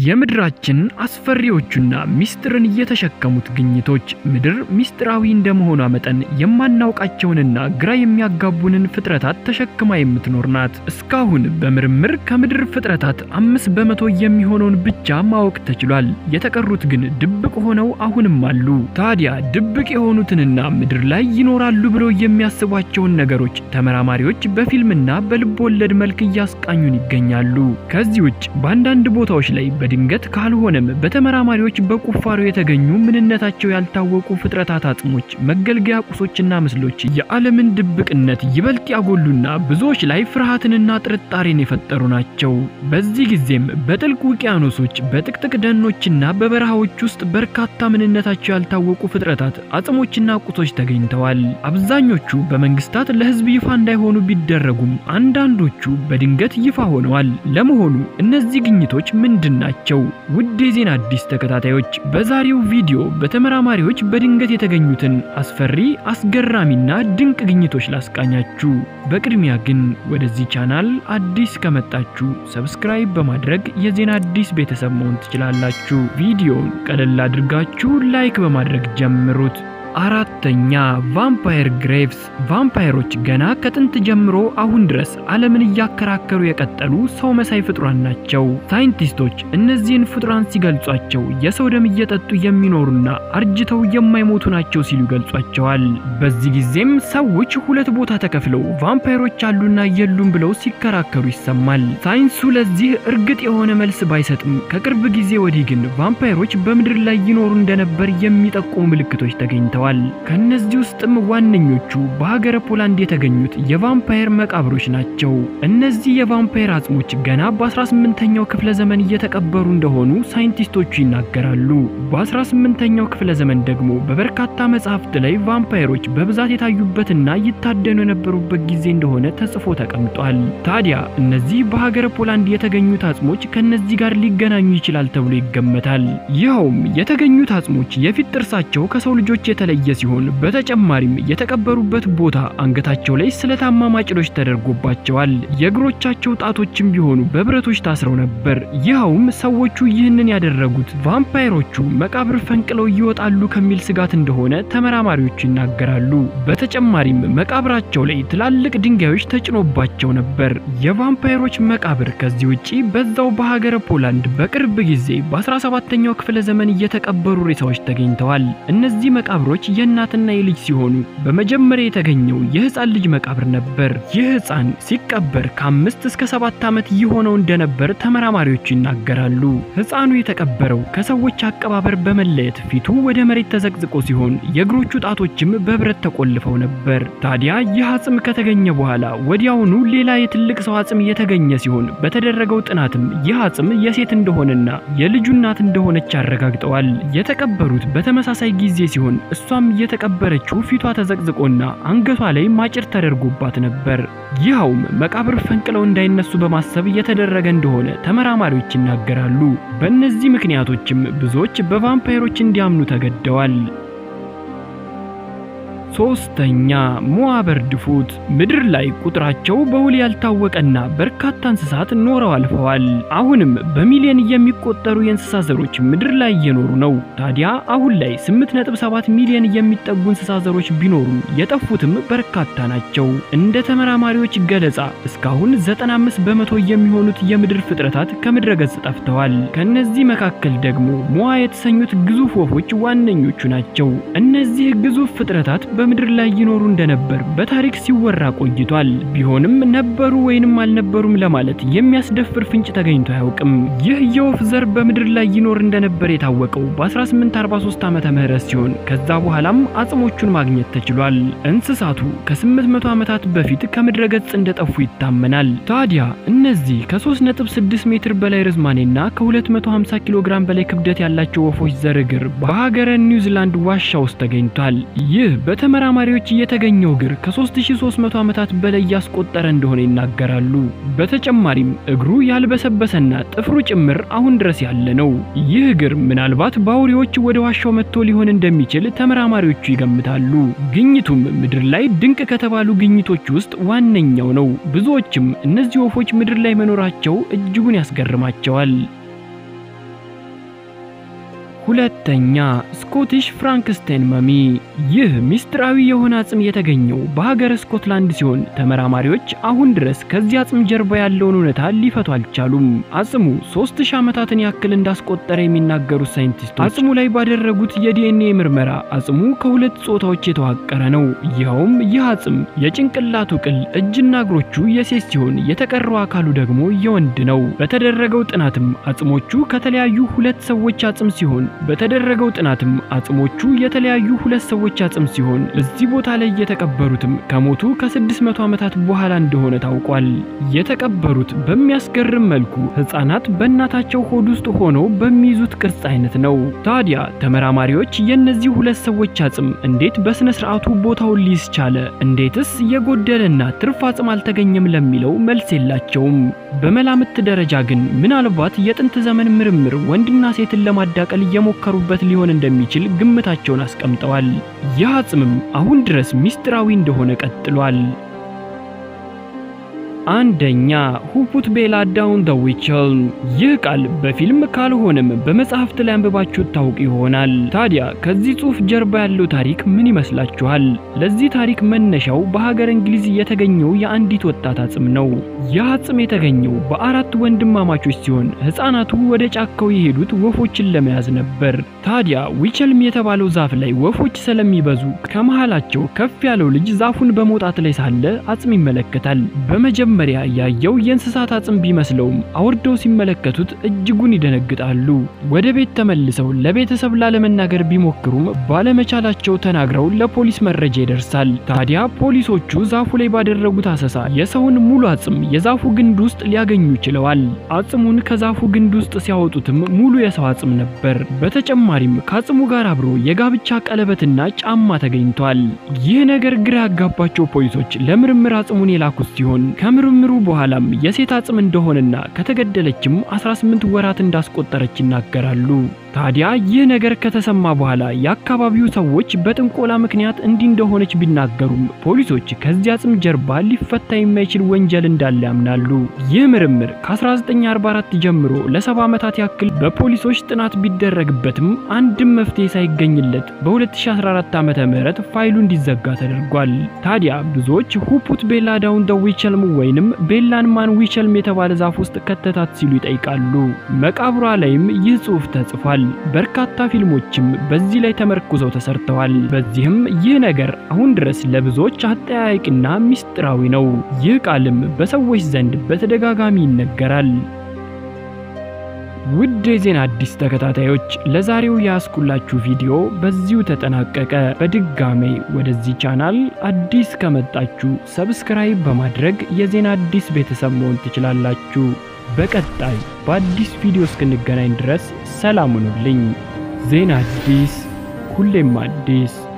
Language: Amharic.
የምድራችን አስፈሪዎቹና ሚስጥርን የተሸከሙት ግኝቶች ምድር ሚስጥራዊ እንደመሆኗ መጠን የማናውቃቸውንና ግራ የሚያጋቡንን ፍጥረታት ተሸክማ የምትኖር ናት። እስካሁን በምርምር ከምድር ፍጥረታት አምስት በመቶ የሚሆነውን ብቻ ማወቅ ተችሏል። የተቀሩት ግን ድብቅ ሆነው አሁንም አሉ። ታዲያ ድብቅ የሆኑትንና ምድር ላይ ይኖራሉ ብለው የሚያስቧቸውን ነገሮች ተመራማሪዎች በፊልምና በልብ ወለድ መልክ እያስቃኙን ይገኛሉ። ከዚህ ውጭ በአንዳንድ ቦታዎች ላይ በድንገት ካልሆነም በተመራማሪዎች በቁፋሮ የተገኙ ምንነታቸው ያልታወቁ ፍጥረታት አጽሞች፣ መገልገያ ቁሶችና ምስሎች የዓለምን ድብቅነት ይበልጥ ያጎሉና ብዙዎች ላይ ፍርሃትንና ጥርጣሬን የፈጠሩ ናቸው። በዚህ ጊዜም በጥልቅ ውቅያኖሶች፣ በጥቅጥቅ ደኖችና በበረሃዎች ውስጥ በርካታ ምንነታቸው ያልታወቁ ፍጥረታት አጽሞችና ቁሶች ተገኝተዋል። አብዛኞቹ በመንግስታት ለሕዝብ ይፋ እንዳይሆኑ ቢደረጉም አንዳንዶቹ በድንገት ይፋ ሆነዋል። ለመሆኑ እነዚህ ግኝቶች ምንድን ናቸው? ውድ የዜና አዲስ ተከታታዮች በዛሬው ቪዲዮ በተመራማሪዎች በድንገት የተገኙትን አስፈሪ አስገራሚና ድንቅ ግኝቶች ላስቃኛችሁ። በቅድሚያ ግን ወደዚህ ቻናል አዲስ ከመጣችሁ ሰብስክራይብ በማድረግ የዜና አዲስ ቤተሰብ መሆን ትችላላችሁ። ቪዲዮውን ቀለል አድርጋችሁ ላይክ በማድረግ ጀምሩት። አራተኛ ቫምፓየር ግሬቭስ። ቫምፓየሮች ገና ከጥንት ጀምሮ አሁን ድረስ ዓለምን እያከራከሩ የቀጠሉ ሰው መሳይ ፍጡራን ናቸው። ሳይንቲስቶች እነዚህን ፍጡራን ሲገልጿቸው የሰው ደም እየጠጡ የሚኖሩና አርጅተው የማይሞቱ ናቸው ሲሉ ይገልጿቸዋል። በዚህ ጊዜም ሰዎች ሁለት ቦታ ተከፍለው ቫምፓየሮች አሉና የሉም ብለው ሲከራከሩ ይሰማል። ሳይንሱ ለዚህ እርግጥ የሆነ መልስ ባይሰጥም ከቅርብ ጊዜ ወዲህ ግን ቫምፓየሮች በምድር ላይ ይኖሩ እንደነበር የሚጠቁሙ ምልክቶች ተገኝተዋል። ከነዚህ ውስጥም ዋነኞቹ በሀገረ ፖላንድ የተገኙት የቫምፓየር መቃብሮች ናቸው። እነዚህ የቫምፓየር አጽሞች ገና በ18ኛው ክፍለ ዘመን እየተቀበሩ እንደሆኑ ሳይንቲስቶቹ ይናገራሉ። በ18ኛው ክፍለ ዘመን ደግሞ በበርካታ መጻሕፍት ላይ ቫምፓየሮች በብዛት የታዩበትና ይታደኑ የነበሩበት ጊዜ እንደሆነ ተጽፎ ተቀምጧል። ታዲያ እነዚህ በሀገረ ፖላንድ የተገኙት አጽሞች ከነዚህ ጋር ሊገናኙ ይችላል ተብሎ ይገመታል። ይኸውም የተገኙት አጽሞች የፊት ጥርሳቸው ከሰው ልጆች የተለየ ሲሆን በተጨማሪም የተቀበሩበት ቦታ አንገታቸው ላይ ስለታማ ማጭዶች ተደርጎባቸዋል። የእግሮቻቸው ጣቶችም ቢሆኑ በብረቶች ታስረው ነበር። ይኸውም ሰዎቹ ይህንን ያደረጉት ቫምፓየሮቹ መቃብር ፈንቅለው ይወጣሉ ከሚል ስጋት እንደሆነ ተመራማሪዎቹ ይናገራሉ። በተጨማሪም መቃብራቸው ላይ ትላልቅ ድንጋዮች ተጭኖባቸው ነበር። የቫምፓየሮች መቃብር ከዚህ ውጪ በዛው በሀገረ ፖላንድ በቅርብ ጊዜ በ17ኛው ክፍለ ዘመን እየተቀበሩ ሬሳዎች ተገኝተዋል። እነዚህ መቃብሮች የእናትና የልጅ ሲሆኑ በመጀመሪያ የተገኘው የህፃን ልጅ መቃብር ነበር። ይህ ህፃን ሲቀበር ከአምስት እስከ ሰባት ዓመት ይሆነው እንደነበር ተመራማሪዎቹ ይናገራሉ። ህፃኑ የተቀበረው ከሰዎች አቀባበር በመለየት ፊቱ ወደ መሬት ተዘቅዝቆ ሲሆን የእግሮቹ ጣቶችም በብረት ተቆልፈው ነበር። ታዲያ ይህ አጽም ከተገኘ በኋላ ወዲያውኑ ሌላ የትልቅ ሰው አጽም የተገኘ ሲሆን በተደረገው ጥናትም ይህ አጽም የሴት እንደሆነና የልጁ እናት እንደሆነች አረጋግጠዋል። የተቀበሩት በተመሳሳይ ጊዜ ሲሆን እሷም የተቀበረችው ፊቷ ተዘቅዝቆና አንገቷ ላይ ማጭር ተደርጎባት ነበር። ይኸውም መቃብር ፈንቅለው እንዳይነሱ በማሰብ የተደረገ እንደሆነ ተመራማሪዎች ይናገራሉ። በእነዚህ ምክንያቶችም ብዙዎች በቫምፓየሮች እንዲያምኑ ተገደዋል። ሶስተኛ ሞአበርድ ፉት ምድር ላይ ቁጥራቸው በውል ያልታወቀና በርካታ እንስሳት ኖረው አልፈዋል። አሁንም በሚሊዮን የሚቆጠሩ የእንስሳ ዘሮች ምድር ላይ እየኖሩ ነው። ታዲያ አሁን ላይ 8.7 ሚሊዮን የሚጠጉ እንስሳ ዘሮች ቢኖሩም የጠፉትም በርካታ ናቸው። እንደ ተመራማሪዎች ገለጻ እስካሁን 95 በመቶ የሚሆኑት የምድር ፍጥረታት ከምድረ ገጽ ጠፍተዋል። ከነዚህ መካከል ደግሞ ሞአ የተሰኙት ግዙፍ ወፎች ዋነኞቹ ናቸው። እነዚህ ግዙፍ ፍጥረታት በምድር ላይ ይኖሩ እንደነበር በታሪክ ሲወራ ቆይቷል። ቢሆንም ነበሩ ወይንም አልነበሩም ለማለት የሚያስደፍር ፍንጭ ተገኝቶ አያውቅም። ይህ የወፍ ዘር በምድር ላይ ይኖር እንደነበር የታወቀው በ1843 ዓመተ ምህረት ሲሆን ከዛ በኋላም አጽሞቹን ማግኘት ተችሏል። እንስሳቱ ከ800 ዓመታት በፊት ከምድረ ገጽ እንደጠፉ ይታመናል። ታዲያ እነዚህ ከ3.6 ሜትር በላይ ርዝማኔና ከ250 ኪሎ ግራም በላይ ክብደት ያላቸው ወፎች ዘር እግር በሀገረ ኒውዚላንድ ዋሻ ውስጥ ተገኝቷል። ይህ ተመራማሪዎች የተገኘው እግር ከ3300 ዓመታት በላይ ያስቆጠረ እንደሆነ ይናገራሉ። በተጨማሪም እግሩ ያልበሰበሰና ጥፍሩ ጭምር አሁን ድረስ ያለ ነው። ይህ እግር ምናልባት በአውሬዎች ወደ ዋሻው መጥቶ ሊሆን እንደሚችል ተመራማሪዎቹ ይገምታሉ። ግኝቱም ምድር ላይ ድንቅ ከተባሉ ግኝቶች ውስጥ ዋነኛው ነው። ብዙዎችም እነዚህ ወፎች ምድር ላይ መኖራቸው እጅጉን ያስገርማቸዋል። ሁለተኛ ስኮቲሽ ፍራንክስቴን መሚ። ይህ ሚስጥራዊ የሆነ አጽም የተገኘው በሀገረ ስኮትላንድ ሲሆን ተመራማሪዎች አሁን ድረስ ከዚህ አጽም ጀርባ ያለውን እውነታ ሊፈቱ አልቻሉም። አጽሙ ሦስት ሺህ ዓመታትን ያክል እንዳስቆጠረ የሚናገሩት ሳይንቲስቶች አጽሙ ላይ ባደረጉት የዲኤንኤ ምርመራ አጽሙ ከሁለት ጾታዎች የተዋቀረ ነው። ይኸውም ይህ አጽም የጭንቅላቱ ቅል፣ እጅና እግሮቹ የሴት ሲሆን የተቀረው አካሉ ደግሞ የወንድ ነው። በተደረገው ጥናትም አጽሞቹ ከተለያዩ ሁለት ሰዎች አጽም ሲሆን በተደረገው ጥናትም አጽሞቹ የተለያዩ ሁለት ሰዎች አጽም ሲሆን እዚህ ቦታ ላይ የተቀበሩትም ከሞቱ ከ600 ዓመታት በኋላ እንደሆነ ታውቋል። የተቀበሩት በሚያስገርም መልኩ ሕፃናት በእናታቸው ሆድ ውስጥ ሆነው በሚይዙት ቅርጽ አይነት ነው። ታዲያ ተመራማሪዎች የእነዚህ ሁለት ሰዎች አጽም እንዴት በስነ ስርዓቱ ቦታውን ሊይዝ ቻለ? እንዴትስ የጎደለና ትርፍ አጽም አልተገኘም ለሚለው መልስ የላቸውም። በመላምት ደረጃ ግን ምናልባት የጥንት ዘመን ምርምር ወንድና ሴትን ለማዳቀል የሞከሩበት ሊሆን እንደሚችል ግምታቸውን አስቀምጠዋል። ይህ አጽምም አሁን ድረስ ሚስጥራዊ እንደሆነ ቀጥሏል። አንደኛ ሁፑት ቤላ ዳውን ደ ዊችል። ይህ ቃል በፊልም ካልሆነም በመጽሐፍት ላይ አንብባችሁት ታውቁ ይሆናል። ታዲያ ከዚህ ጽሑፍ ጀርባ ያለው ታሪክ ምን ይመስላችኋል? ለዚህ ታሪክ መነሻው በሀገር እንግሊዝ የተገኘው የአንዲት ወጣት አጽም ነው። ይህ አጽም የተገኘው በአራት ወንድማማቾች ሲሆን ሕፃናቱ ወደ ጫካው የሄዱት ወፎችን ለመያዝ ነበር። ታዲያ ዊቸልም የተባለው ዛፍ ላይ ወፎች ስለሚበዙ ከመሃላቸው ከፍ ያለው ልጅ ዛፉን በመውጣት ላይ ሳለ አጽም ይመለከታል። በመጀመሪያ ያየው የእንስሳት አጽም ቢመስለውም አውርደው ሲመለከቱት እጅጉን ይደነግጣሉ። ወደ ቤት ተመልሰው ለቤተሰብ ላለመናገር ቢሞክሩም ባለመቻላቸው ተናግረው ለፖሊስ መረጃ ይደርሳል። ታዲያ ፖሊሶቹ ዛፉ ላይ ባደረጉት አሰሳ የሰውን ሙሉ አጽም የዛፉ ግንድ ውስጥ ሊያገኙ ችለዋል። አጽሙን ከዛፉ ግንድ ውስጥ ሲያወጡትም ሙሉ የሰው አጽም ነበር። በተጨማሪም ከአጽሙ ጋር አብሮ የጋብቻ ቀለበትና ጫማ ተገኝቷል። ይህ ነገር ግራ ያጋባቸው ፖሊሶች ለምርምር አጽሙን የላኩት ሲሆን ከምርምሩ በኋላም የሴት አጽም እንደሆነና ከተገደለችም 18 ወራት እንዳስቆጠረች ይናገራሉ። ታዲያ ይህ ነገር ከተሰማ በኋላ የአካባቢው ሰዎች በጥንቆላ ምክንያት እንዲህ እንደሆነች ቢናገሩም ፖሊሶች ከዚህ አጽም ጀርባ ሊፈታ የማይችል ወንጀል እንዳለ ያምናሉ። ይህ ምርምር ከ1944 ጀምሮ ለሰባ ዓመታት ያክል በፖሊሶች ጥናት ቢደረግበትም አንድም መፍትሄ ሳይገኝለት በ2014 ዓ.ም ፋይሉ እንዲዘጋ ተደርጓል። ታዲያ ብዙዎች ሁፑት ቤላ ዳውን ደ ዊቸልም ወይንም ቤላን ማን ዊቸልም የተባለ ዛፍ ውስጥ ከተታት ሲሉ ይጠይቃሉ። መቃብሯ ላይም ይህ ጽሑፍ ተጽፏል። በርካታ ፊልሞችም በዚህ ላይ ተመርኩዘው ተሰርተዋል። በዚህም ይህ ነገር አሁን ድረስ ለብዙዎች አጠያያቂና ሚስጥራዊ ነው። ይህ ቃልም በሰዎች ዘንድ በተደጋጋሚ ይነገራል። ውድ የዜና አዲስ ተከታታዮች ለዛሬው ያስኩላችሁ ቪዲዮ በዚሁ ተጠናቀቀ። በድጋሜ ወደዚህ ቻናል አዲስ ከመጣችሁ ሰብስክራይብ በማድረግ የዜና አዲስ ቤተሰብ መሆን ትችላላችሁ። በቀጣይ በአዲስ ቪዲዮ እስክንገናኝ ድረስ ሰላም ሁኑልኝ። ዜና አዲስ ሁሌም አዲስ